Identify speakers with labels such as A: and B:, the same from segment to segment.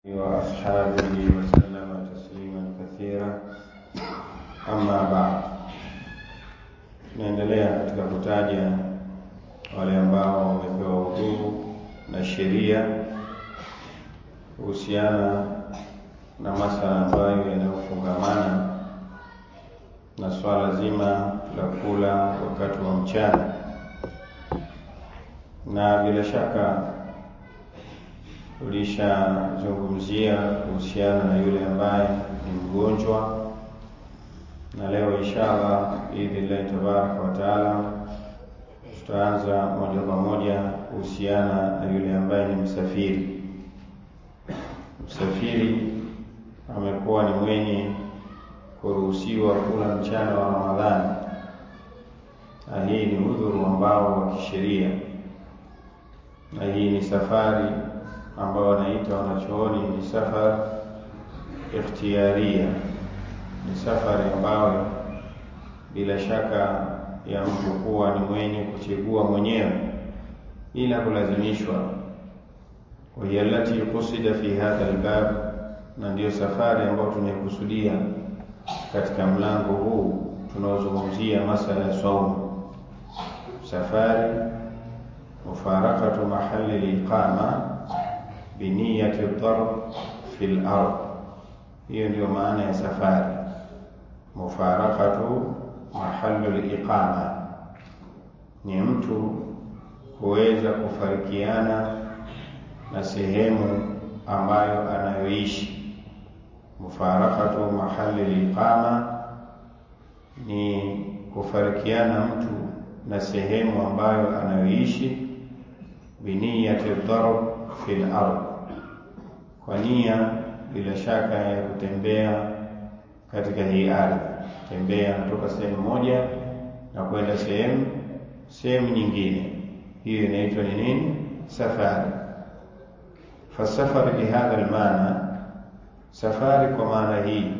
A: وأصحابه وسلم تسليما كثيرا أما بعد tunaendelea katika kutaja wale ambao wamepewa udhuru na sheria kuhusiana na masala ambayo yanayofungamana na swala zima la kula wakati wa mchana, na bila shaka tulishazungumzia kuhusiana na yule ambaye ni mgonjwa, na leo inshallah biidhnillahi tabaraka wa taala tutaanza moja kwa moja kuhusiana na yule ambaye ni msafiri. Msafiri amekuwa ni mwenye kuruhusiwa kula mchana wa Ramadhani, na hii ni udhuru ambao wa kisheria, na hii ni safari ambao wanaita wanachooni ni safar ikhtiyaria, ni safari ambayo bila shaka ya mtu kuwa ni mwenye kuchagua mwenyewe bila kulazimishwa. Wahiya allati qusida fi hadha albab, na ndiyo safari ambayo tunaikusudia katika mlango huu tunaozungumzia masala ya saumu. Safari mufarakatu mahali liqama biniyati darb fi lard, hiyo ndiyo maana ya safari. Mufarakatu mahalu liqama ni mtu kuweza kufarikiana na sehemu ambayo anayoishi. Mufarakatu mahali liqama ni kufarikiana mtu na sehemu ambayo anayoishi, biniyati darb fi lard, kwa nia bila shaka ya kutembea katika hii ardhi, tembea kutoka sehemu moja na kwenda sehemu sehemu nyingine. Hiyo inaitwa ni nini? Safari. Fasafari bihadha almaana, safari kwa maana hii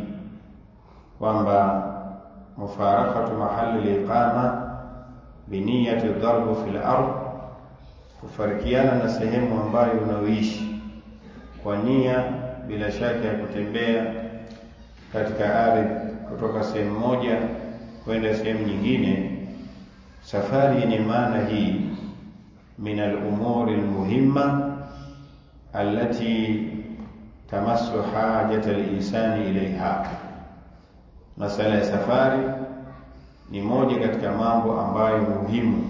A: kwamba mufarakatu mahali liqama biniyati darbu fi lard, kufarikiana na sehemu ambayo unaoishi kwa nia bila shaka ya kutembea katika ardhi kutoka sehemu moja kwenda sehemu nyingine. Safari yenye maana hii min alumuri almuhimma allati tamassu hajata alinsani ilaiha. Masala ya safari ni moja katika mambo ambayo muhimu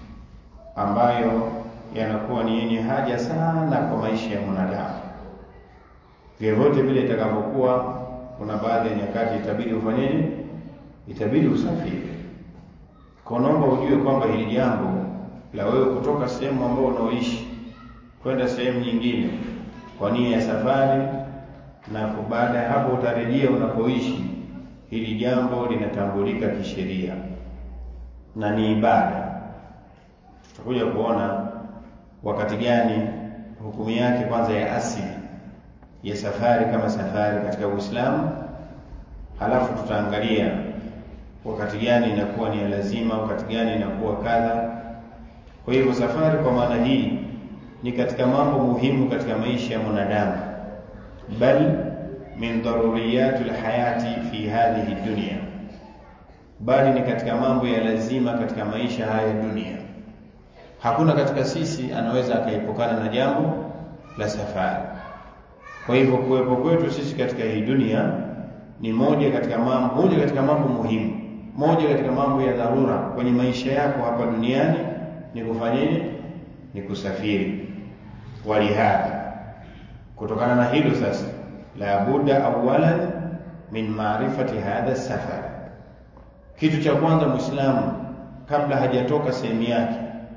A: ambayo yanakuwa ni yenye haja sana kwa maisha ya mwanadamu. Vyovyote vile itakavyokuwa, kuna baadhi ya nyakati itabidi ufanyeje? Itabidi usafiri. Kwa naomba ujue kwamba hili jambo la wewe kutoka sehemu ambayo unaoishi kwenda sehemu nyingine kwa nia ya safari, na baada ya hapo utarejea unapoishi, hili jambo linatambulika kisheria na ni ibada. Tutakuja kuona wakati gani hukumu yake kwanza ya asili ya safari kama safari katika Uislamu, halafu tutaangalia wakati gani inakuwa ni ya lazima, wakati gani inakuwa kadha. Kwa hivyo safari kwa maana hii ni katika mambo muhimu katika maisha ya mwanadamu, bal min daruriyati lhayati fi hadhihi dunya, bali ni katika mambo ya lazima katika maisha haya ya dunia. Hakuna katika sisi anaweza akaepukana na jambo la safari. Kwa hivyo kuwepo kwetu sisi katika hii dunia ni moja katika mambo moja katika mambo muhimu, moja katika mambo ya dharura kwenye maisha yako hapa duniani ni kufanyaje? Ni kusafiri. Walihadha, kutokana na hilo sasa, la budda awalan min maarifati hadha safar, kitu cha kwanza Muislamu kabla hajatoka sehemu yake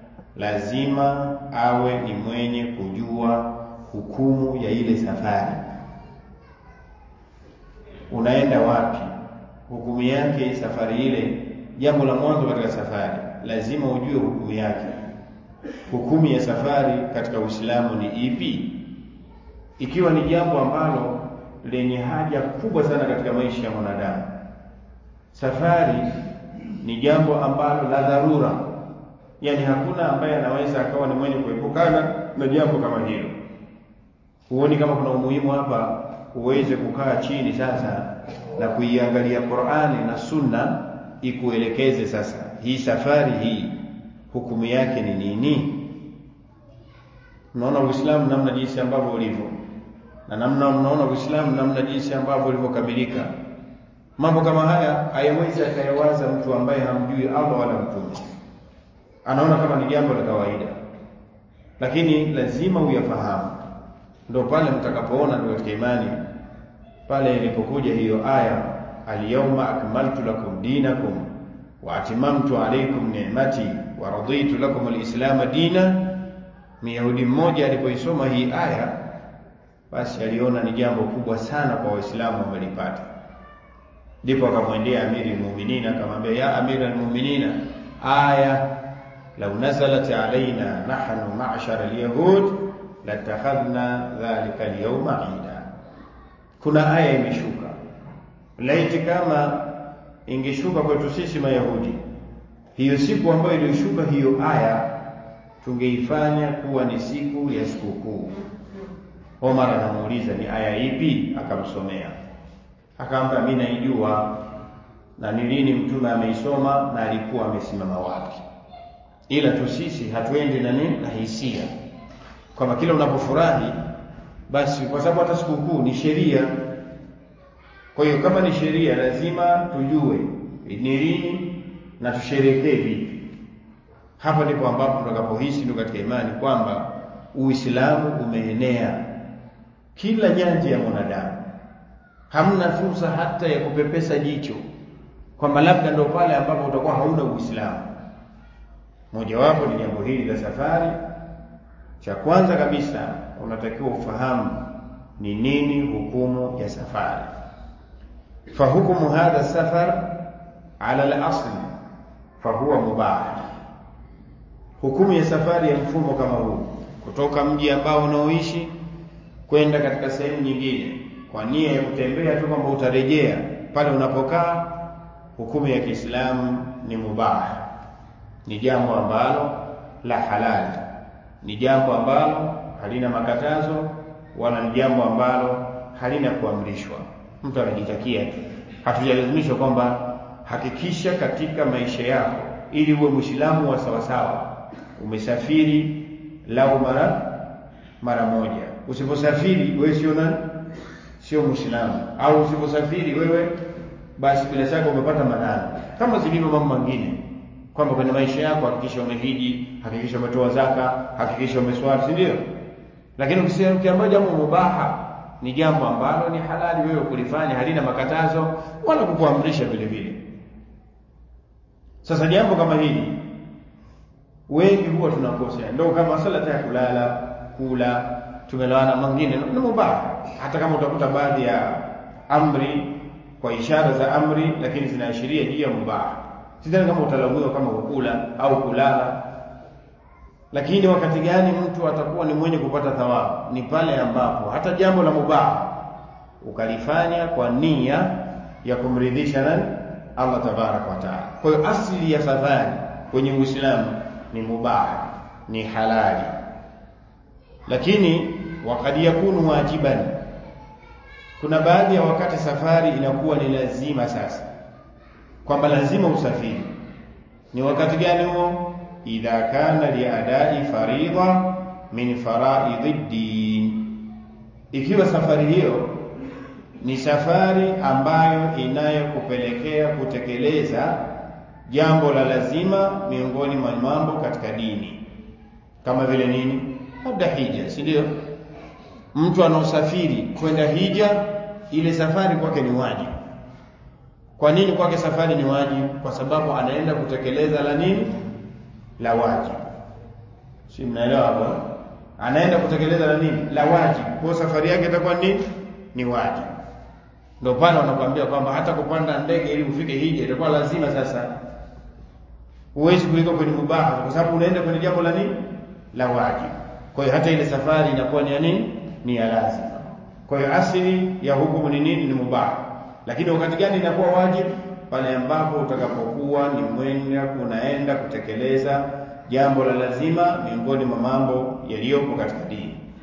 A: lazima awe ni mwenye kujua hukumu ya ile safari. Unaenda wapi? Hukumu yake safari ile. Jambo la mwanzo katika safari lazima ujue hukumu yake. Hukumu ya safari katika Uislamu ni ipi? Ikiwa ni jambo ambalo lenye haja kubwa sana katika maisha ya mwanadamu, safari ni jambo ambalo la dharura, yaani hakuna ambaye anaweza akawa ni mwenye kuepukana na jambo kama hilo. huoni kama kuna umuhimu hapa uweze kukaa chini sasa na kuiangalia Qur'ani na Sunna ikuelekeze sasa hii safari hii hukumu yake ni nini? Mnaona Uislamu namna jinsi ambavyo ulivyo na namna mnaona Uislamu namna jinsi ambavyo ulivyokamilika. Mambo kama haya hayawezi akayawaza mtu ambaye hamjui Allah wala mtume, anaona kama ni jambo la kawaida, lakini lazima uyafahamu. Ndio pale mtakapoona ndio katika imani pale ilipokuja hiyo aya alyawma akmaltu lakum dinakum wa atimamtu alaykum ni'mati wa raditu lakum alislam dina. Myahudi mmoja alipoisoma hii aya, basi aliona ni jambo kubwa sana kwa Waislamu wamelipata, ndipo akamwendea amiri almu'minina akamwambia, ya amira almu'minina, aya law nazalat alaina nahnu ma'shara alyahud latakhadhna dhalika alyawma ida kuna aya imeshuka, laiti kama ingeshuka kwetu sisi Mayahudi, hiyo siku ambayo ilishuka hiyo aya tungeifanya kuwa ni siku ya sikukuu. Omar anamuuliza ni aya ipi? Akamsomea, akamwambia mimi naijua na ni lini mtume ameisoma na alikuwa amesimama wapi, ila tu sisi hatuendi na nini na hisia, kwamba kila unapofurahi basi kwa sababu hata sikukuu ni sheria. Kwa hiyo kama ni sheria, lazima tujue ni lini na tusherekee vipi. Hapa ndipo ambapo tutakapohisi ndio katika imani kwamba Uislamu umeenea kila nyanja ya mwanadamu, hamna fursa hata ya kupepesa jicho kwamba labda ndio pale ambapo utakuwa hauna Uislamu. Mojawapo ni jambo hili la safari. Cha kwanza kabisa unatakiwa ufahamu ni nini hukumu ya safari. Fahukumu hadha safar ala al-asl fahuwa mubah, hukumu ya safari ya mfumo kama huu, kutoka mji ambao unaoishi kwenda katika sehemu nyingine kwa nia ya kutembea tu kwamba utarejea pale unapokaa, hukumu ya Kiislamu ni mubah, ni jambo ambalo la halali, ni jambo ambalo halina makatazo wala ni jambo ambalo halina kuamrishwa. Mtu anajitakia tu, hatujalazimishwa kwamba hakikisha katika maisha yako ili uwe Muislamu wa sawasawa, umesafiri lau mara mara moja. Usiposafiri wewe sio nani, sio Muislamu. Au usiposafiri wewe, basi bila shaka umepata madhara, kama zilivyo mambo mengine kwamba kwenye maisha yako hakikisha umehiji, hakikisha umetoa zaka, hakikisha umeswali, si ndio? Lakini ukiambiwa jambo mubaha ni jambo ambalo ni halali wewe kulifanya, halina makatazo wala kukuamrisha vile vile. Sasa jambo kama hili wengi huwa tunakosea, ndio kama sala ya kulala, kula, tumelewana mengine ni mubaha, hata kama utakuta baadhi ya amri kwa ishara za amri, lakini zinaashiria juu ya mubaha. Sidhani kama utalaumiwa kama kukula au kulala lakini wakati gani mtu atakuwa ni mwenye kupata thawabu? Ni pale ambapo hata jambo la mubaha ukalifanya kwa nia ya kumridhisha nani? Allah tabaraka wa taala. Kwa hiyo asili ya safari kwenye Uislamu ni mubaha, ni halali, lakini wakad yakunu wajiban, kuna baadhi ya wakati safari inakuwa ni lazima. Sasa kwamba lazima usafiri, ni wakati gani huo? idha kana liadai faridha min faraidhi ddin, ikiwa safari hiyo ni safari ambayo inayokupelekea kutekeleza jambo la lazima miongoni mwa mambo katika dini, kama vile nini? Labda hija, si ndio? Mtu anaosafiri kwenda hija, ile safari kwake ni wajibu. Kwa nini kwake safari ni wajibu? Kwa sababu anaenda kutekeleza la nini? la wajibu. Si mnaelewa hapo? Anaenda kutekeleza la nini? La wajibu. Kwa safari yake itakuwa nini? Ni wajibu. Ndio pale wanakuambia kwamba hata kupanda ndege ili ufike hija itakuwa lazima. Sasa huwezi kuliko kwenye mubaha, kwa sababu unaenda kwenye jambo la nini? La wajibu. Kwa hiyo hata ile safari inakuwa ni ya nini? Ni ya lazima. Kwa hiyo asili ya hukumu ni nini? Ni mubaha. Lakini wakati gani inakuwa wajibu? pale ambapo utakapokuwa ni mwenye unaenda kutekeleza jambo la lazima miongoni mwa mambo yaliyopo katika dini.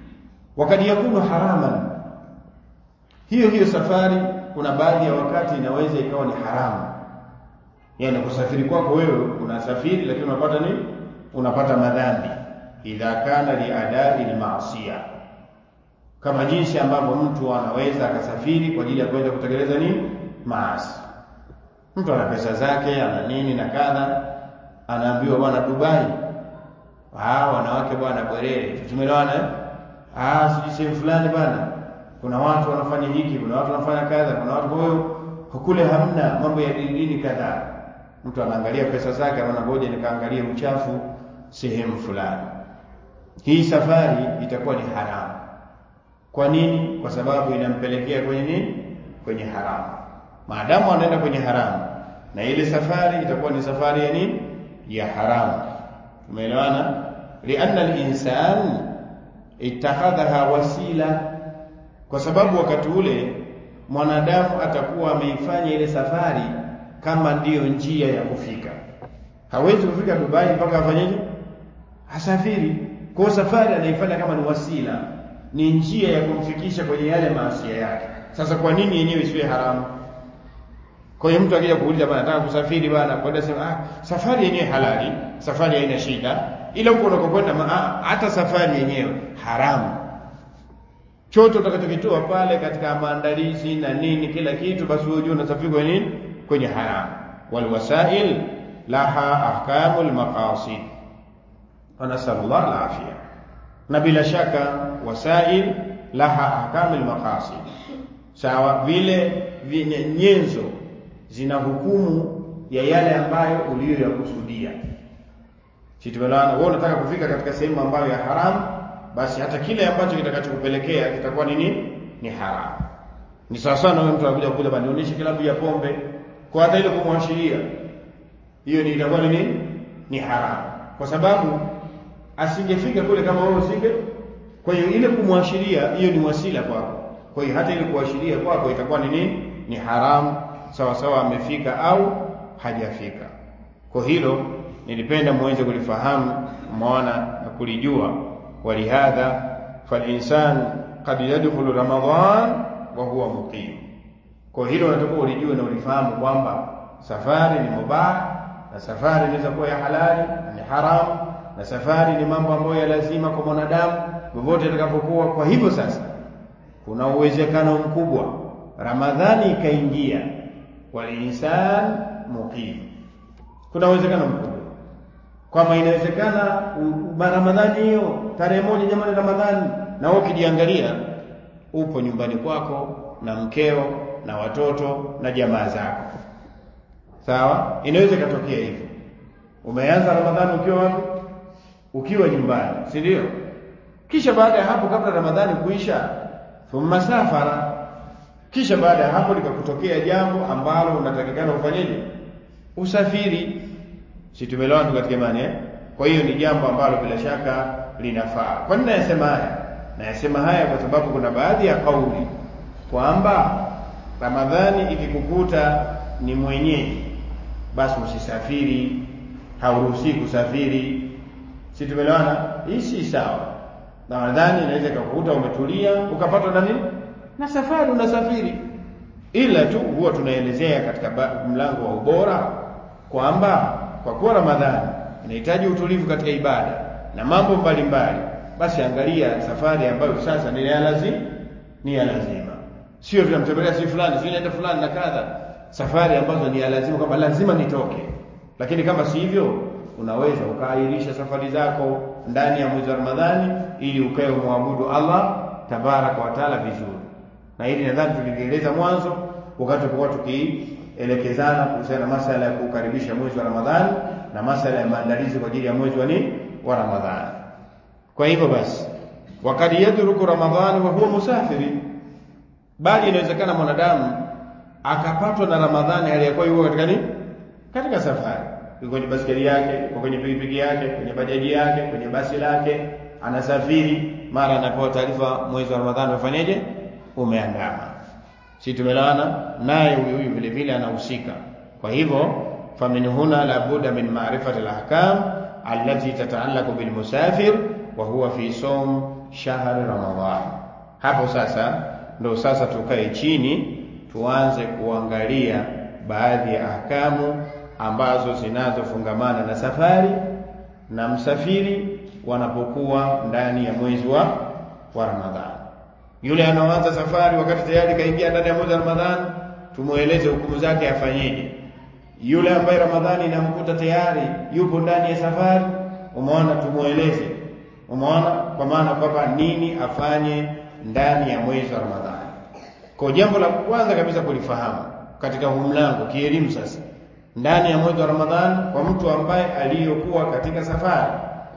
A: wakati yakunu haraman hiyo hiyo safari kuna baadhi ya wakati inaweza ikawa ni haramu yani kusafiri kwako wewe unasafiri lakini unapata nini unapata madhambi idha kana liadai lmaasiya kama jinsi ambavyo mtu anaweza akasafiri kwa ajili ya kwenda kutekeleza nini maasi mtu ana pesa zake ana nini na kadha anaambiwa bwana dubai ah wanawake bwana bwerere tumeelewana eh ah sijui sehemu fulani bwana kuna watu wanafanya hiki kuna watu wanafanya kadha kuna watu kwa hiyo kule hamna mambo ya dini dini kadhaa mtu anaangalia pesa zake anaona ngoja nikaangalie uchafu sehemu fulani hii safari itakuwa ni haramu kwa nini kwa sababu inampelekea kwenye nini kwenye haramu maadamu anaenda kwenye haramu na ile safari itakuwa ni safari ya nini ya haramu tumeelewana lianna al-insan ittakhadhaha wasila kwa sababu wakati ule mwanadamu atakuwa ameifanya ile safari kama ndiyo njia ya kufika hawezi kufika Dubai mpaka afanyeje asafiri kwa safari anaifanya kama ni wasila ni njia ya kumfikisha kwenye yale maasia yake sasa kwa nini yenyewe isiwe haramu kwa hiyo mtu akija kuuliza bwana nataka kusafiri bwana kwenda sema ah safari yenyewe halali safari haina shida ila huko unakokwenda hata safari yenyewe haramu chote utakachokitoa pale katika maandalizi na nini kila kitu basi wewe unajua unasafiri kwenye nini kwenye haramu wal wasail laha ahkamul maqasid wa nasallallahu alafia na bila shaka wasail laha ahkamul maqasid sawa vile vyenye nyenzo zina hukumu ya yale ambayo uliyoyakusudia si tumeelewana wewe unataka kufika katika sehemu ambayo ya haramu basi hata kile ambacho kitakachokupelekea kitakuwa nini ni haramu ni sawa sana wewe mtu anakuja kula bana nionyeshe kilabu ya pombe kwa hata ile kumwashiria hiyo ni itakuwa ni nini ni haramu kwa sababu asingefika kule kama wewe usinge kwa hiyo ile kumwashiria hiyo ni wasila kwako kwa hiyo hata ile kuashiria kwako itakuwa ni nini ni haramu sawa sawa amefika au hajafika kwa hilo nilipenda muweze kulifahamu mwana na kulijua walihadha falinsan qad yadkhulu ramadan wa huwa muqim kwa hilo unatakiwa ulijue na ulifahamu kwamba safari ni mubah na safari inaweza kuwa ya halali na ni haramu na safari ni mambo ambayo ya lazima kwa mwanadamu vyovyote atakapokuwa kwa hivyo sasa kuna uwezekano mkubwa ramadhani ikaingia walinsan muqim kuna uwezekano mkubwa kwamba inawezekana ramadhani hiyo tarehe moja jamani ramadhani na wewe ukijiangalia upo nyumbani kwako na mkeo na watoto na jamaa zako sawa inaweza ikatokea hivyo umeanza ramadhani ukiwa wapi ukiwa nyumbani si ndio kisha baada ya hapo kabla ramadhani kuisha thumma safara kisha baada ya hapo likakutokea jambo ambalo unatakikana ufanyeje usafiri si tumeelewana tu katika imani eh kwa hiyo ni jambo ambalo bila shaka linafaa kwa nini nayasema haya nayasema haya kwa sababu kuna baadhi ya kauli kwamba ramadhani ikikukuta ni mwenyeji basi usisafiri hauruhusi kusafiri si tumeelewana hii si sawa ramadhani inaweza ikakukuta umetulia ukapatwa na nini na safari unasafiri ila tu huwa tunaelezea katika mlango wa ubora kwamba kwa kuwa ramadhani inahitaji utulivu katika ibada na mambo mbalimbali basi angalia safari ambayo sasa ni ya lazima ni ya lazima sio tunamtembelea si fulani si naenda fulani na kadha safari ambazo ni ya lazima kwamba lazima nitoke lakini kama si hivyo unaweza ukaahirisha safari zako ndani ya mwezi wa Ramadhani ili ukae umwabudu Allah tabaraka wa taala vizuri na hili nadhani tulieleza mwanzo wakati tulikuwa tukielekezana kuhusiana na masala ya kukaribisha mwezi wa Ramadhani na masala ya maandalizi kwa ajili ya mwezi wa nini wa Ramadhani kwa hivyo basi wakati yadruku Ramadhani wa huwa musafiri bali inawezekana mwanadamu akapatwa na Ramadhani aliyakuwa yuko katika nini katika safari yuko kwenye basikeli yake yuko kwenye pikipiki yake kwenye bajaji yake kwenye basi lake anasafiri mara anapewa taarifa mwezi wa Ramadhani ufanyeje umeandama si tumelaana naye huyu huyu vile vile anahusika kwa hivyo famin huna la budda min ma'rifati al-ahkam allati tata'allaqu bil musafir wa huwa fi sawm shahri Ramadhan. Hapo sasa ndo sasa tukae chini tuanze kuangalia baadhi ya ahkamu ambazo zinazofungamana na safari na msafiri wanapokuwa ndani ya mwezi wa wa Ramadhani. Yule anaoanza safari wakati tayari kaingia ndani ya mwezi wa Ramadhani, tumueleze hukumu zake afanyeje. Yule ambaye Ramadhani inamkuta tayari yupo ndani ya safari, umeona, tumueleze, umeona, kwa maana kwamba nini afanye ndani ya mwezi wa Ramadhani. Kwa jambo la kwanza kabisa kulifahamu katika huu mlango kielimu sasa ndani ya mwezi wa Ramadhani kwa mtu ambaye aliyokuwa katika safari.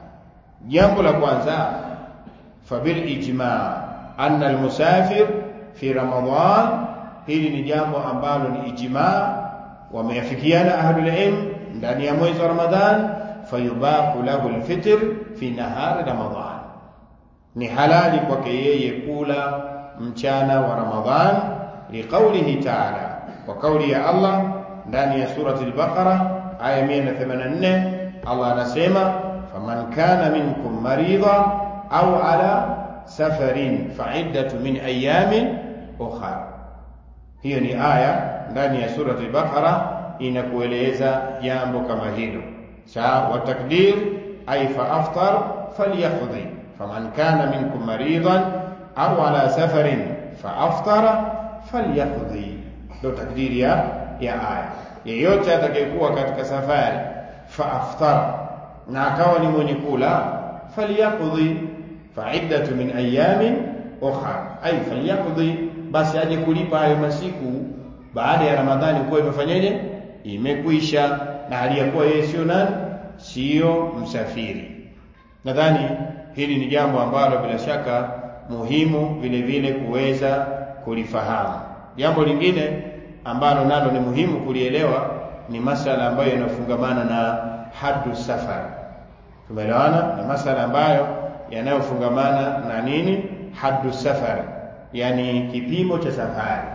A: Jambo la kwanza fabil ijma anna almusafir fi Ramadhan, hili ni jambo ambalo ni ijma, wameafikiana ahlul ilm ndani ya mwezi wa Ramadhan, fayubahu lahu alfitr fi nahari Ramadhan, ni halali kwake yeye kula mchana wa Ramadhan, liqaulihi ta'ala, kwa kauli ya Allah ndani ya surati al-Baqara aya 184 Allah anasema faman kana minkum maridha au ala safarin fa'iddatu min ayamin ukhra. Hiyo ni aya ndani ya surati al-Baqara inakueleza jambo kama hilo. Sawa, wa takdir ay fa aftar falyaqdi faman kana minkum maridhan au ala safarin fa aftara falyaqdi, ndio takdiri ya ya aya. Yeyote atakayekuwa katika safari fa aftara, na akawa ni mwenye kula, falyaqdi fa'iddatu min ayamin ukhra, ay falyaqdi, basi aje kulipa hayo masiku baada ya Ramadhani kuwa imefanyaje, imekwisha, na hali ya kuwa yeye sio nani, sio msafiri. Nadhani hili ni jambo ambalo bila shaka muhimu vile vile kuweza kulifahamu. Jambo lingine ambalo nalo ni muhimu kulielewa ni masala ambayo yanayofungamana na haddu safar. Tumeelewana? Ni masala ambayo yanayofungamana na nini? Haddu safar, yani kipimo cha safari,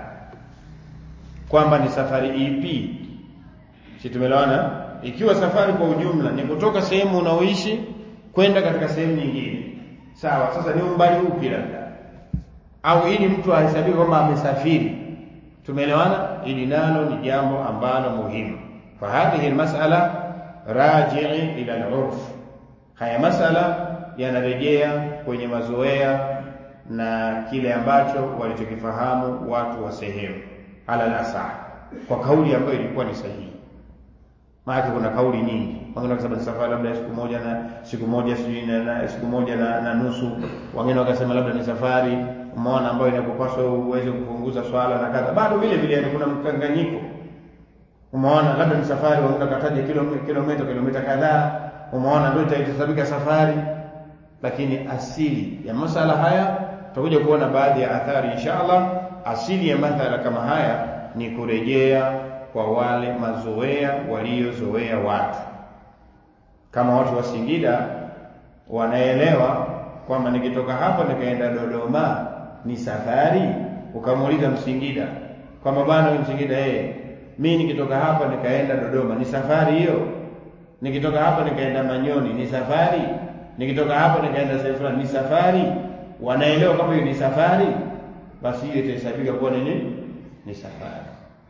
A: kwamba ni safari ipi. Si tumeelewana? Ikiwa safari kwa ujumla ni kutoka sehemu unaoishi kwenda katika sehemu nyingine, sawa. Sasa ni umbali upi labda, au ili mtu ahesabike kwamba amesafiri tumeelewana ili nalo ni jambo ambalo muhimu fa hadhihi almas'ala raji'i ila al-urf haya masala yanarejea kwenye mazoea na kile ambacho walichokifahamu watu wa sehemu ala al-asah kwa kauli ambayo ilikuwa ni sahihi maana kuna kauli nyingi wengine wakasema ni safari labda siku moja na siku moja sijui na, na siku moja na, na nusu wengine wakasema labda ni safari umeona ambayo inakupaswa uweze kupunguza swala na kadha bado vile vile kuna mkanganyiko umeona labda ni safari wengine wakataja kilomita kilomita kilomita kadhaa umeona ndio itahesabika safari lakini asili ya masala haya tutakuja kuona baadhi ya athari inshallah asili ya masala kama haya ni kurejea kwa wale mazoea waliozoea watu kama watu wa Singida wanaelewa kwamba nikitoka hapa nikaenda Dodoma ni safari. Ukamuuliza Msingida kwamba bwana, wewe Msingida, eh, mimi nikitoka hapa nikaenda Dodoma ni safari hiyo? Nikitoka hapa nikaenda Manyoni ni safari? Nikitoka hapa nikaenda sehemu fulani ni safari? Wanaelewa kama hiyo ni safari, basi hiyo itahesabika kuwa nini? Ni safari.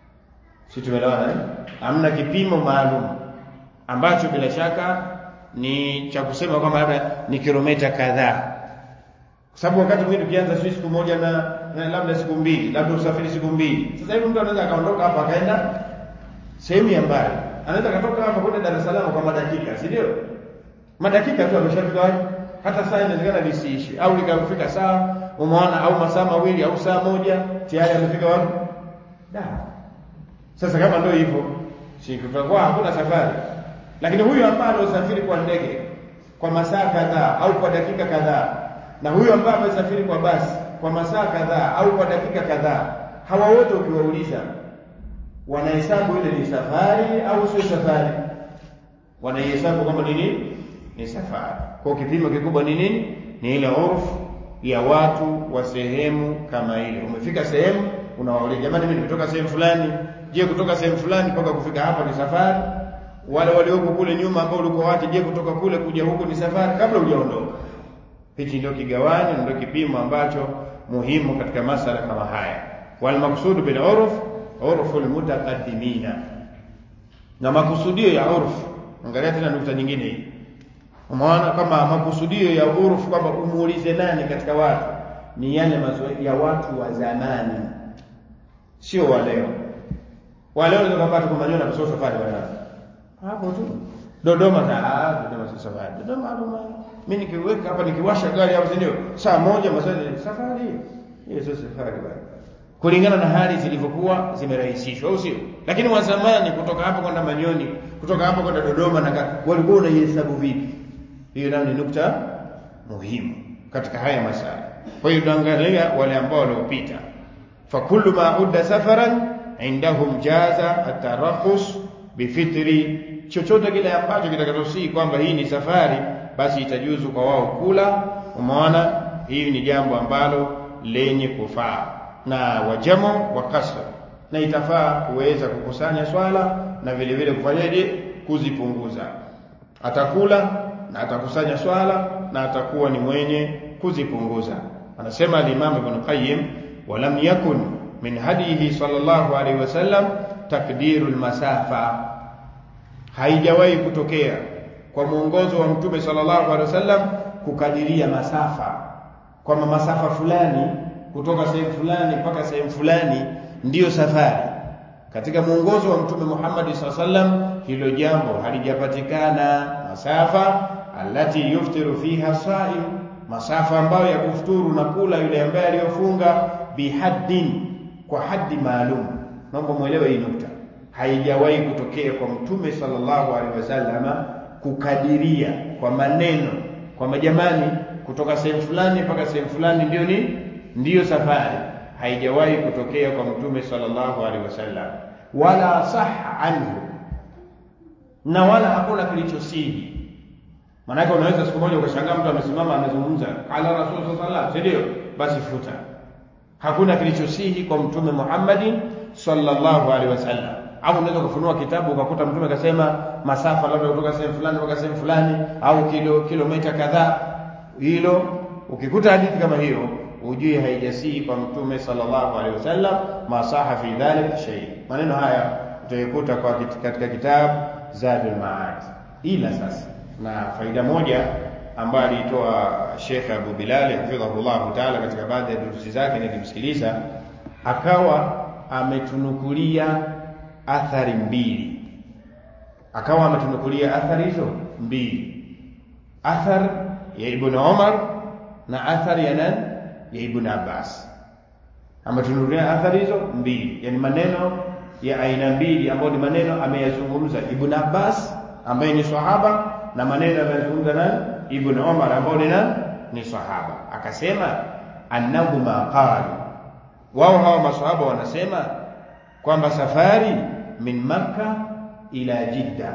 A: Si tumeelewana eh? Hamna kipimo maalum ambacho bila shaka ni cha kusema kwamba labda ni kilomita kadhaa, kwa sababu wakati mwingine tukianza sisi siku moja na, na labda siku mbili, labda usafiri siku mbili. Sasa hivi mtu anaweza akaondoka hapa akaenda sehemu ya mbali, anaweza akatoka hapa kwenda Dar es Salaam kwa madakika, si ndio? Madakika tu ameshafika wapi? Hata saa inawezekana lisiishi au likafika saa, umeona, au masaa mawili au saa moja, tayari amefika wapi? Da. Sasa kama ndio hivyo, si kutakuwa hakuna safari lakini huyu ambaye anasafiri kwa ndege kwa masaa kadhaa au kwa dakika kadhaa, na huyu ambaye amesafiri kwa basi kwa masaa kadhaa au kwa dakika kadhaa, hawa wote ukiwauliza, wanahesabu ile ni safari au sio safari? Wanaihesabu kwamba ni nini? Ni safari. Kwa kipimo kikubwa ni nini? Ni ile urfu ya watu wa sehemu kama ile. Umefika sehemu, unawauliza jamani, mimi nimetoka sehemu fulani. Je, kutoka sehemu fulani mpaka kufika hapa ni safari? wale walioko kule nyuma ambao ulikuwa wapi, je, kutoka kule kuja huku ni safari? Kabla hujaondoka hichi ndio kigawanyo ndio kipimo ambacho muhimu katika masala kama haya walmaqsudu bil urf urfu almutaqaddimina na makusudio ya urf angalia tena nukta nyingine hii umeona kama makusudio ya urf kwamba umuulize nani katika watu ni yale mazoea ya watu wa zamani sio wa leo wa leo ndio kupata kwa maneno na sio safari wala hapo tu Dodoma ta ah Dodoma si safari Dodoma Dodoma mimi nikiweka hapa nikiwasha gari hapo ndio saa moja masaa safari hiyo sio safari bwana kulingana na hali zilivyokuwa zimerahisishwa au sio lakini wa zamani kutoka hapo kwenda Manyoni kutoka hapo kwenda Dodoma na walikuwa unaihesabu vipi hiyo nayo ni nukta muhimu katika haya masala kwa hiyo tuangalia wale ambao waliopita fakullu ma udda safaran indahum jaza atarakhus bifitri chochote kile ambacho kitakachosii kwamba hii ni safari basi itajuzu kwa wao kula umeona hii ni jambo ambalo lenye kufaa na wajamo wa kasr na itafaa kuweza kukusanya swala na vile vile kufanyaje kuzipunguza atakula na atakusanya swala na atakuwa ni mwenye kuzipunguza anasema al-Imam Ibn Qayyim walam yakun min hadihi sallallahu alaihi wasallam takdirul masafa haijawahi kutokea kwa mwongozo wa mtume sallallahu alaihi wasallam kukadiria masafa kwamba masafa fulani kutoka sehemu fulani mpaka sehemu fulani ndiyo safari katika mwongozo wa mtume Muhammad sallallahu alaihi wasallam hilo jambo halijapatikana masafa alati yuftiru fiha saim masafa ambayo ya kufuturu na kula yule ambaye aliyofunga bihaddin kwa haddi maalum naomba muelewe hii nukta haijawahi kutokea kwa mtume sallallahu alaihi wasallam kukadiria kwa maneno kwa majamani kutoka sehemu fulani mpaka sehemu fulani ndio ni ndiyo safari haijawahi kutokea kwa mtume sallallahu alaihi wasallam wala sahha anhu na wala hakuna kilichosihi maanake unaweza siku moja ukashangaa mtu amesimama amezungumza ala rasul sallallahu alaihi wasallam ndio basi futa hakuna kilichosihi kwa mtume Muhammadin sallallahu alaihi wasallam au unaweza kufunua kitabu ukakuta mtume akasema masafa labda kutoka sehemu fulani mpaka sehemu fulani au kilo kilomita kadhaa hilo ukikuta hadithi kama hiyo ujue haijasihi kwa mtume sallallahu alaihi wasallam masaha fi dhalik shay maneno haya utaikuta kwa katika kitabu Zadul Maad ila sasa na faida moja ambayo aliitoa Sheikh Abu Bilal hafidhahullah taala katika baadhi ya durusi zake nilimsikiliza akawa ametunukulia athari mbili akawa ametunukulia athari hizo mbili athar ya Ibn Umar na athari ya nani ya Ibn Abbas ametunukulia athari hizo mbili yani maneno ya aina mbili ambayo ni maneno ameyazungumza Ibn Abbas ambaye ni sahaba na maneno ameyazungumza nani Ibn Umar ambao ni nani ni sahaba akasema annahuma qalu wao hawa masahaba wanasema kwamba safari min makka ila jidda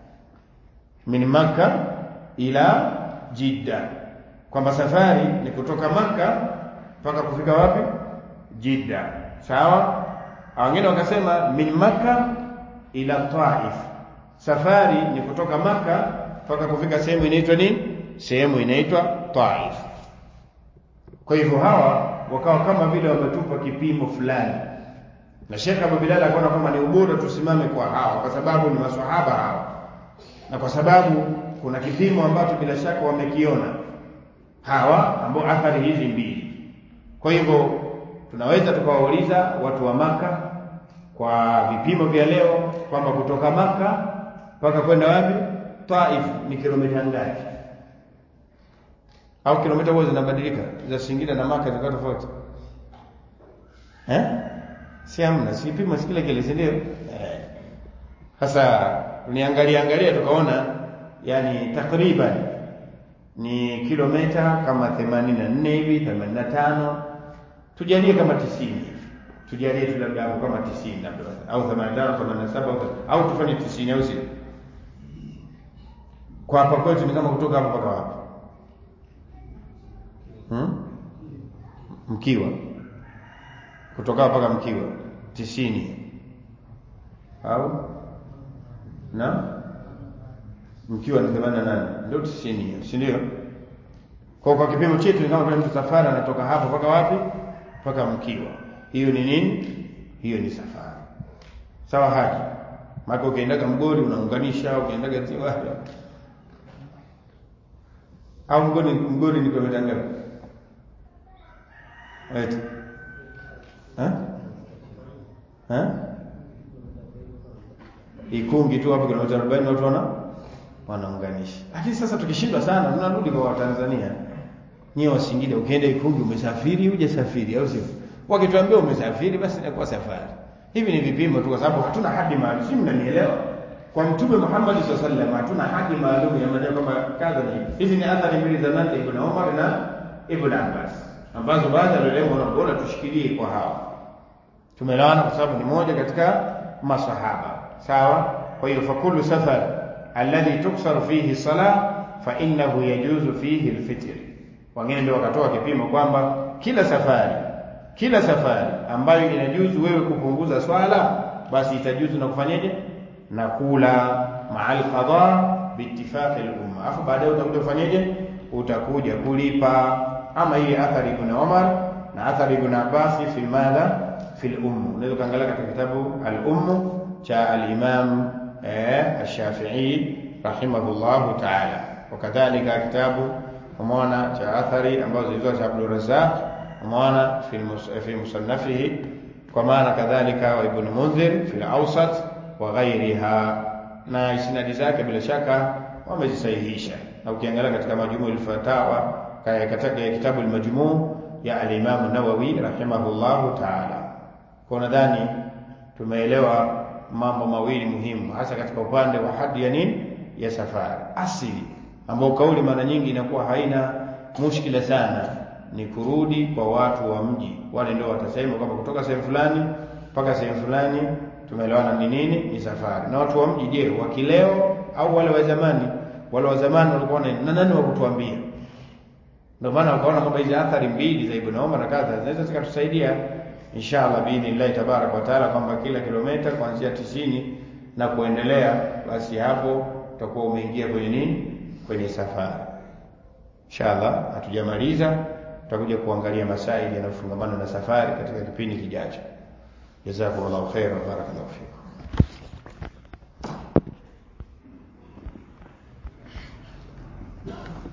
A: min makka ila jidda kwamba safari ni kutoka makka mpaka kufika wapi jidda sawa wengine wakasema min makka ila taif safari ni kutoka makka mpaka kufika sehemu inaitwa nini sehemu inaitwa taif kwa hivyo hawa wakawa kama vile wametupa kipimo fulani na Sheikh Abu Bilal akaona kwamba ni ubora tusimame kwa hawa kwa sababu ni maswahaba hawa na kwa sababu kuna kipimo ambacho bila shaka wamekiona hawa ambao athari hizi mbili kwa hivyo tunaweza tukawauliza watu wa maka kwa vipimo vya leo kwamba kutoka maka mpaka kwenda wapi Taif ni kilomita ngapi au kilomita huwa zinabadilika za Singida na Maka zikawa tofauti eh si hamna si kipimo kile kile si ndio eh sasa tuniangalia angalia tukaona yani takriban ni kilomita kama 84 hivi 85 tujalie kama 90 tujalie tu labda hapo kama 90 labda au 85 87 au tufanye 90 au sio kwa hapa kwetu ni kama kutoka hapa mpaka wapi hmm? mkiwa kutoka hapa mpaka mkiwa tisini au na mkiwa ni themanini na nane ndio tisini hiyo si ndio Kwa kwa kipimo chetu ni kama vile mtu safari anatoka hapo mpaka wapi? Mpaka Mkiwa. Hiyo ni nini? Hiyo ni safari. Sawa haji. Maka ukiendaga Mgori unaunganisha, ukiendaga Ziwa au Mgori Mgori ni kilomita ngapi? Eti. Eh? Eh? Ikungi tu hapo kilomita 40 watu wana wanaunganisha. Lakini sasa tukishindwa sana tunarudi kwa Watanzania. Nyie wa Singida ukienda Ikungi umesafiri hujasafiri au sio? Wakituambia umesafiri basi inakuwa safari. Hivi ni vipimo tu kwa sababu hatuna hadi maalum. Si mnanielewa? Kwa Mtume Muhammad sallallahu alaihi wasallam hatuna hadi maalum ya maneno kama kadha ni. Hizi ni athari mbili za nani Ibn Umar na Ibn Abbas ambazo baadhi ya walimu wanaona tushikilie kwa hawa. Tumeelewana kwa sababu ni moja katika masahaba. Sawa? Kwa hiyo fakulu safar alladhi tuksaru fihi sala fa innahu yajuzu fihi alfitr. Wengine ndio wakatoa kipimo kwamba kila safari kila safari ambayo inajuzu wewe kupunguza swala basi itajuzu na kufanyaje na kula ma'al qada biittifaqi al-umma afu baadaye utakuja kufanyaje utakuja kulipa ama hii athari ibn Umar na athari ibn Abbas fi madha fi al-umm unaweza kaangalia katika kitabu al-umm cha al-imam eh ash-Shafi'i rahimahullahu ta'ala wakadhalika kitabu umeona cha athari ambazo zilizo cha Abdul Razzaq umeona fi fi musannafihi kwa maana kadhalika wa ibn Mundhir fi al-awsat wa ghairiha na isnadi zake bila shaka wamezisahihisha na ukiangalia katika majmuu al-fatawa katika kitabu al-majmuu ya al-Imam an-Nawawi rahimahullahu ta'ala kwa nadhani tumeelewa mambo mawili muhimu hasa katika upande wa hadi ya nini ya safari asili ambao kauli mara nyingi inakuwa haina mushkila sana ni kurudi kwa watu wa mji wale ndio watasema kwamba kutoka sehemu fulani mpaka sehemu fulani tumeelewana ni nini ni safari na watu wa mji je wa kileo au wale wa zamani wale wa zamani walikuwa na nani wa kutuambia ndio maana wakaona kwamba hizi athari mbili za Ibn Umar na kadha zinaweza zikatusaidia inshallah biidhnillah tabarak wa taala kwamba kila kilomita kuanzia tisini na kuendelea basi hapo utakuwa umeingia kwenye nini kwenye safari inshallah hatujamaliza tutakuja kuangalia masaili yanayofungamana na safari katika kipindi kijacho jazakumullahu khairan barakallahu fikum